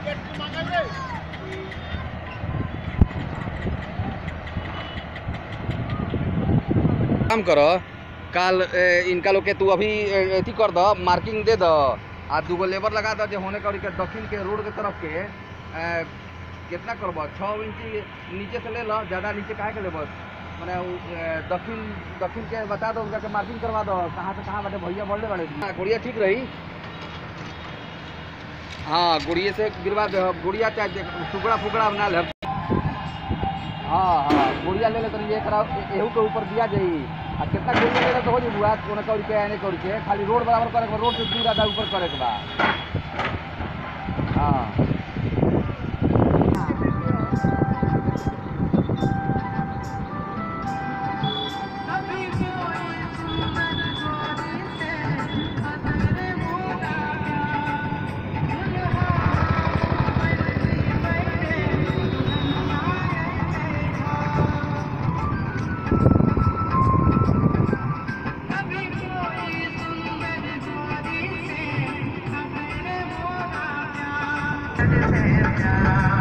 काम कर काल ए, इनका लोग के तू अभी ए, अथी कर द मार्किंग दे द आ दूगो लेबर लगा द जे होने करी के दक्षिण के रोड के तरफ के ए, कितना करब छः इंची नीचे से ले लो ज़्यादा नीचे काहे के लेबर मैंने उ, ए, दक्षिण दक्षिण के बता दो उनका के मार्किंग करवा दो कहाँ से कहाँ बाटे भैया बढ़ले बाड़े हाँ, गुड़िया ठीक रही हाँ गुड़िए से गिरवा दे गुड़िया चाहे टुकड़ा फुकड़ा बना ले हाँ हाँ गुड़िया ले ले तो ये करा एहू के ऊपर दिया जाई आ कितना गुड़िया ले ले तो हो जी बुआ कोने कौड़ी के आने कौड़ी के खाली रोड बराबर करे के बा, रोड से दूर आधा ऊपर करे के बा हाँ Thank you.